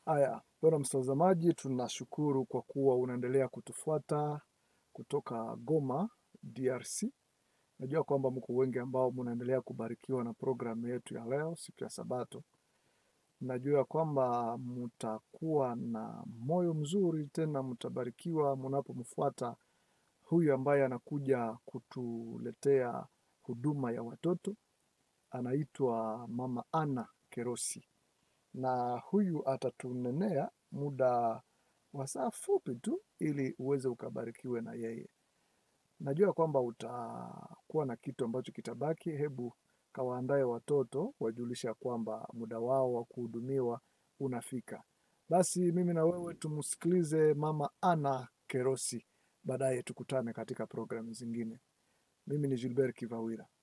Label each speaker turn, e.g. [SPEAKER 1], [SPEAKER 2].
[SPEAKER 1] Haya, bwana mtazamaji, tunashukuru kwa kuwa unaendelea kutufuata kutoka Goma, DRC. Najua kwamba mko wengi ambao mnaendelea kubarikiwa na programu yetu ya leo, siku ya Sabato. Najua kwamba mtakuwa na moyo mzuri, tena mtabarikiwa mnapomfuata huyu ambaye anakuja kutuletea huduma ya watoto. Anaitwa Mama Ana Kerosi na huyu atatunenea muda wa saa fupi tu ili uweze ukabarikiwe na yeye. Najua kwamba utakuwa na kitu ambacho kitabaki. Hebu kawaandae watoto wajulisha kwamba muda wao wa kuhudumiwa unafika. Basi mimi na wewe tumsikilize Mama Ana Kerosi, baadaye tukutane katika programu zingine. Mimi ni Gilbert Kivawira.